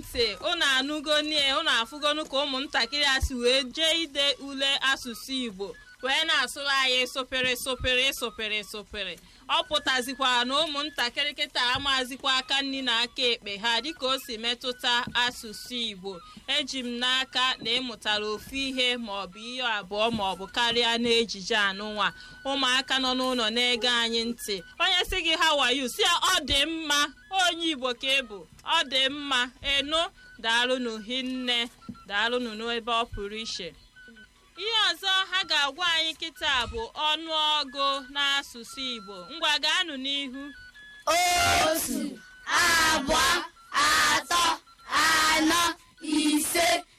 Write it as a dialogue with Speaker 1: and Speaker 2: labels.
Speaker 1: ntị unu anụgo nie unu afụgonu ka ụmụntakịrị a si wee jee ide ule asụsụ igbo wee na-asụrụ anyị sụpịrị sụpịrị sụpịrị sụpịrị ọ pụtazikwara na ụmụntakịrị kịta amazikwa aka nri na aka ekpe ha dịka o si metụta asụsụ igbo eji m n'aka na ịmụtara ofu ihe maọbụ ihe abụọ maọbụ karịa n'ejije anụnwa ụmụaka nọ n'ụlọ na-ege anyị ntị onye si gị ha wayo si ya ọ dị mma onye igbo ka ị bụ ọ dị mma enu daalụnụ hinne daalụnụ n'ebe ọ pụrụ iche ihe ọzọ ha ga-agwa anyị kịta bụ ọnụọgụ n'asụsụ igbo ngwa gaanụ n'ihu
Speaker 2: otu abụọ atọ anọ ise